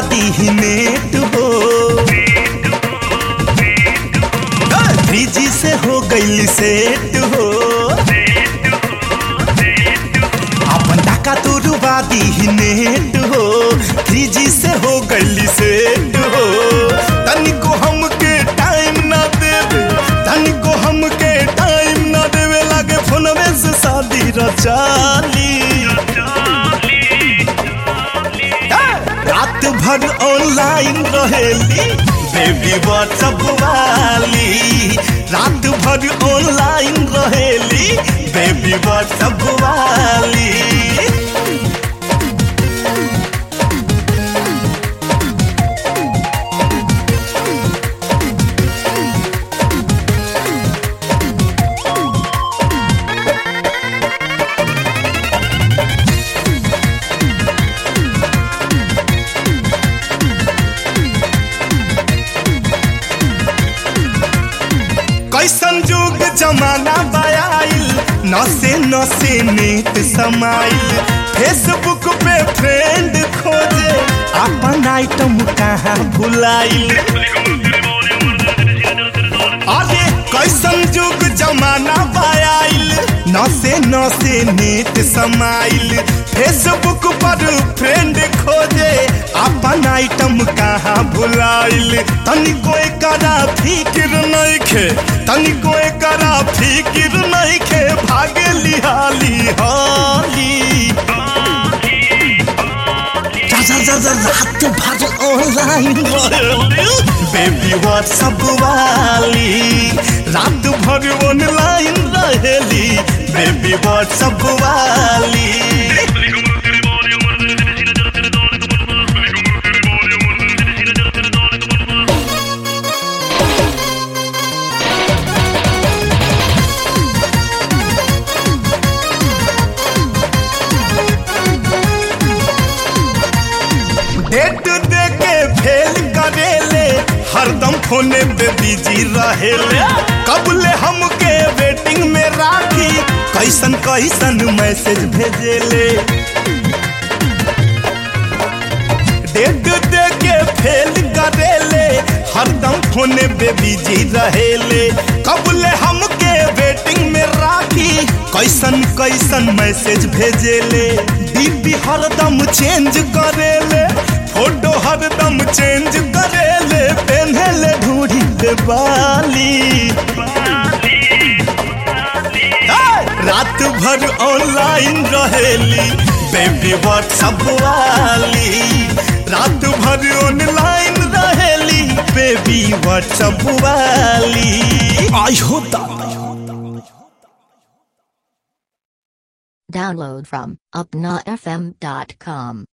दी net हो three G से हो गई सेट हो अपन टाका तो डुबा दी नेट हो थ्री जी से हो गई सेट हो तनिको हमके टाइम ना देवे तनिको हमके टाइम ना देवे लागे फोनवे से शादी रचाली रात भर ऑनलाइन रहेली बेबी व्हाट्सअप वाली रात भर ऑनलाइन रहेली बेबी व्हाट्सअप वाली कैसन जुग जमाना बयाइल नसे नसे नेट समाइल फेसबुक पे फ्रेंड खोजे अपन आइटम कहाँ भुलाइल अरे कैसन जुग जमाना बयाइल नसे नसे नेट समाइल फेसबुक पर फ्रेंड खोजे अपन आइटम कहाँ भुलाइल तनिको एकरा फिक्र नइखे तनिको एकरा फिक्र नइखे भागे लिहाली हाली जा जा जा जा रात भर ऑनलाइन बेबी व्हाट्सअप वाली रात भर ऑनलाइन रहेली बेबी व्हाट्सअप वाली डेट दे के फेल करेले हरदम फोने पे बिजी रहेले कबले हमके वेटिंग में राखी कैसन कैसन मैसेज भेजेले डेट दे के फेल करेले हरदम फोने पे बिजी रहेले कबले हमके वेटिंग में राखी कैसन कैसन मैसेज भेजेले डीपी हरदम चेंज करेले फोटो हरदम चेंज करेले पेन्हेले ढूढ़ी पे बाली रात भर ऑनलाइन रहेली बेबी व्हाट्सअप वाली रात भर ऑनलाइन रहेली बेबी व्हाट्सअप वाली आई हो दादा Download from upnafm.com.